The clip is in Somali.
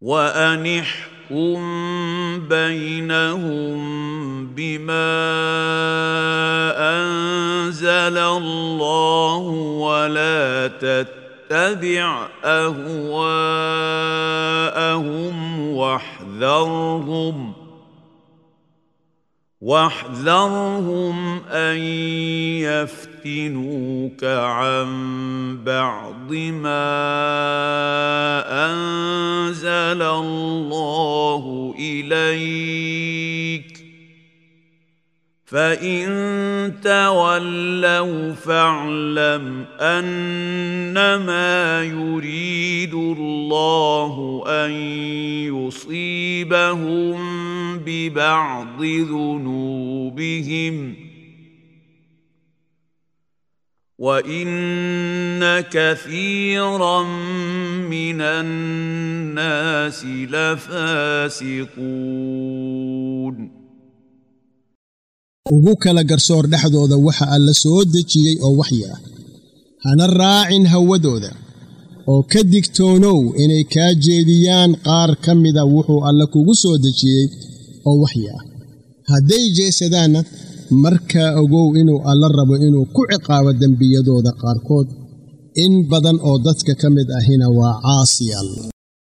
وان احكم بينهم بما انزل الله ولا تتبع اهواءهم واحذرهم واحذرهم ان يفتنوك عن بعض ما انزل الله اليك فان تولوا فاعلم انما يريد الله ان يصيبهم ببعض ذنوبهم وان كثيرا من الناس لفاسقون ugu kala garsoor dhexdooda waxa alla soo dejiyey oo waxyi ah hana raacin hawadooda oo ka digtoonow inay kaa jeediyaan qaar ka mida wuxuu alla kugu soo dejiyey oo waxyi ah hadday jeesadaanna markaa ogow inuu alla rabo inuu ku ciqaabo dembiyadooda qaarkood in badan oo dadka ka mid ahina waa caasiyaal